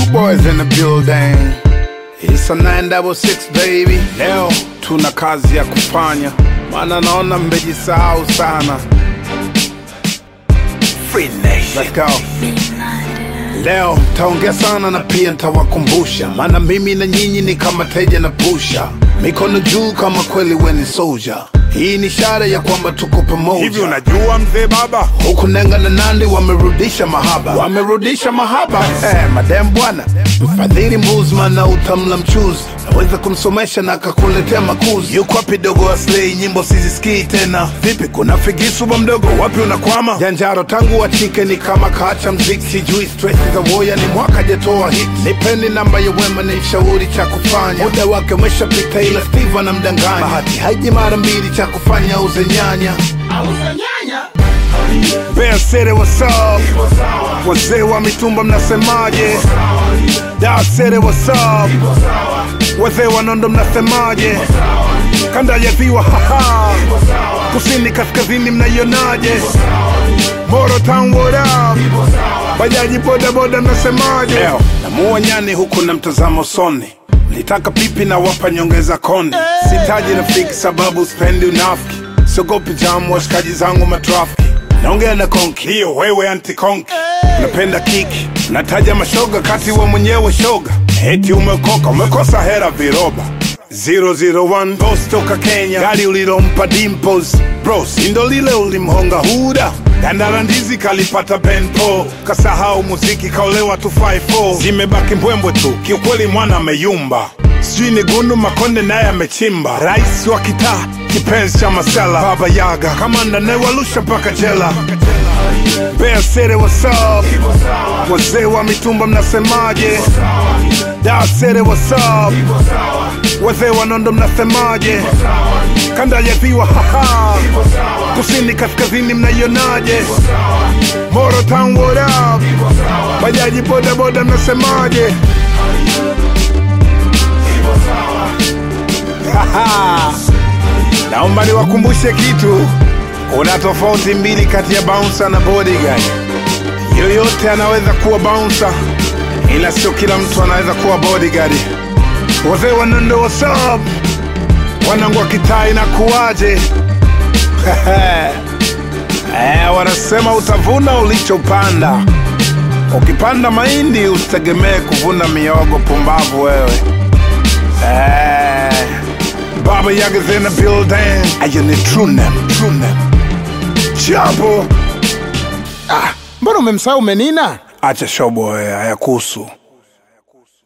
boys in the building. It's a 966 baby. Leo tuna kazi ya kufanya, maana naona mmejisahau sana. Free Nation. Let's go. Leo taongea sana na pia ntawakumbusha, maana mimi na nyinyi ni kama teja na pusha, mikono juu kama kweli weni soldier. Hii ni ishara ya kwamba tuko pamoja. Hivi unajua mzee baba, huku Nenga na Nandi wamerudisha mahaba, wamerudisha mahaba eh, madem bwana, mfadhili Mbuzman na utamla mchuzi, naweza kumsomesha na akakuletea makuzi. Yuko wapi dogo Aslay? Nyimbo sizisikii tena. Vipi, kuna figisu ba mdogo, wapi unakwama? Janjaro tangu wachike ni kama kaacha mziki, sijui stress za woya ni mwaka jatoa hit. Nipeni namba ya wema ni shauri cha kufanya, muda wake umeshapita, ila Steve anamdanganya. Bahati haiji mara mbili, cha kufanya uze nyanya Bear City, what's up? Wazee wa mitumba mnasemaje? Dar City, what's up? Wazee wa Nondo mnasemaje? Kanda ya ziwa haha, kusini kaskazini mnaionaje? Moro Town, what up? Bajaji boda boda mnasemaje? Leo namuua nyani huku na mtazamo soni Nitaka pipi na wapa nyongeza konde Sitaji rafiki sababu spendi unafiki Sogopi jamu washikaji zangu matrafiki Naongea na konki hiyo wewe anti konki Unapenda kiki Nataja mashoga kati wa mwenyewe shoga Eti umekoka umekosa hera viroba 001 Boss toka Kenya Gari ulilompa Dimples Bro sindo lile ulimhonga huda Gandara ndizi kalipata benpo Kasahau muziki kaolewa 254 Zimebaki mbwembwe tu kiukweli mwana ameyumba sijui ni gundu makonde naye amechimba rais wa kitaa kipenzi cha masela baba yaga kamanda nayewalusha mpaka jela Bear City, what's up? wazee wa mitumba mnasemaje Dar City, what's up? wazee wa nondo mnasemaje kanda ya ziwa haha kusini kaskazini mnaionaje Moro Town, what up? bajaji boda boda mnasemaje Haha. Naomba niwakumbushe kitu, kuna tofauti mbili kati ya bouncer na bodyguard. Yoyote anaweza kuwa bouncer, ila sio kila mtu anaweza kuwa bodyguard. Wazee wa Nondo, what's up? Wanangu wa kitaa inakuwaje? Eh, wanasema utavuna ulichopanda. Ukipanda mahindi usitegemee kuvuna miogo. Pumbavu wewe. Eh, Baba Yaga's in the building. Ayo ni true name, true name. Jambo. Mbona umemsahau Menina? Acha shobo wewe, hayakuhusu.